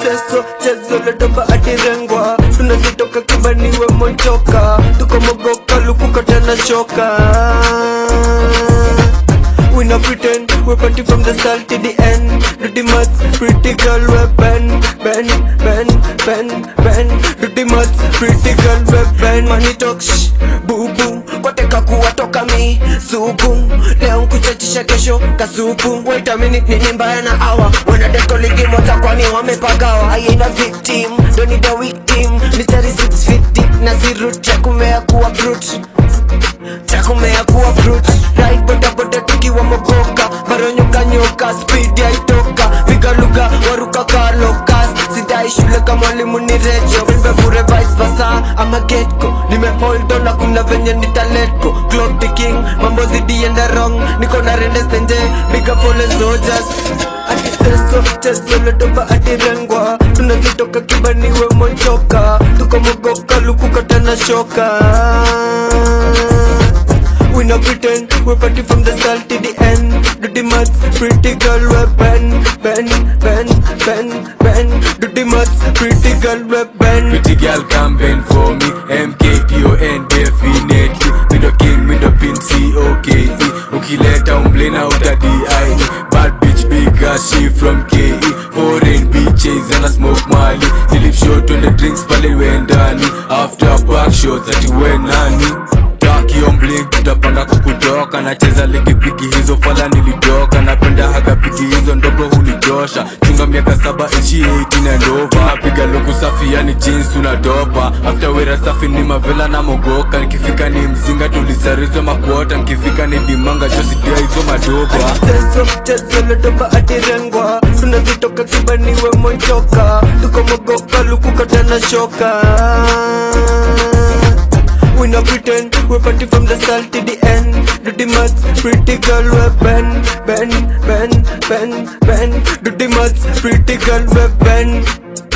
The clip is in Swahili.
Atiseso chezo la doba atirengwa tunazitoka kibaniwe monchoka tuko mogoka lukuka tena shoka We not pretend, we party from the start to the end Dirty mutts, pretty girl, we bend, bend, bend, bend, bend Dirty mutts, pretty girl, we bend Money talk, shh, boo boo Kwateka kuwatoka mi, sugu Leo nkuchachisha kesho, kasupu Wait a minute, nini mbaya na awa Wanadeto ligi moja kwani wamepagawa I ain't a victim, don't need a victim Mystery 6 feet deep, na zero track umea kuwa brute chakumea kuwa brute right boda boda tukiwa mogoka maronyoka nyoka speed yaitoka piga lugha waruka kalokas sidai shule kama mwalimu ni rejo mimbe bure vice versa ama getko nime hold on na kuna venye nitaletko clock the king mambo zidienda wrong niko na rende stenje big up all the soldiers atiseso chezo ledoba atirengwa tunazitoka kibaniwe monchoka tuko mogoka lukuka tena shoka We not pretend, we party from the start to the end Dirty mutts, pretty girl, we bend, bend, bend, bend, bend Dirty mutts, pretty girl, we bend Pretty girl come bend for me MKDON definitely Me the king, me the pin C-O-K-E Ukileta umblena utadi aini Bad bitch big ass she from KE Foreign bitches and I smoke mali Nilip shot on the drinks pale wendani After back shots ati we nani Takiombling tutapanga kukutoka nacheza ligi pigi hizo fala nilidoka napenda haga pigi hizo ndogo hunijosha chunga miaka saba ishi 18 na ndova napiga luku safi yani jeans tunatopa after wera safi ni mavela na mogoka nikifika ni mzinga tulisarizwa makuota nikifika ni dimanga josidia hizo madoba Chezo, chezo ledoba atirengwa tunazitoka kibaniwe monchoka tuko mogoka lukuka tena shoka We not pretend, we party from the start to the end Dirty mutts, pretty girl, we bend, bend, bend, bend, bend Dirty mutts, pretty girl, we bend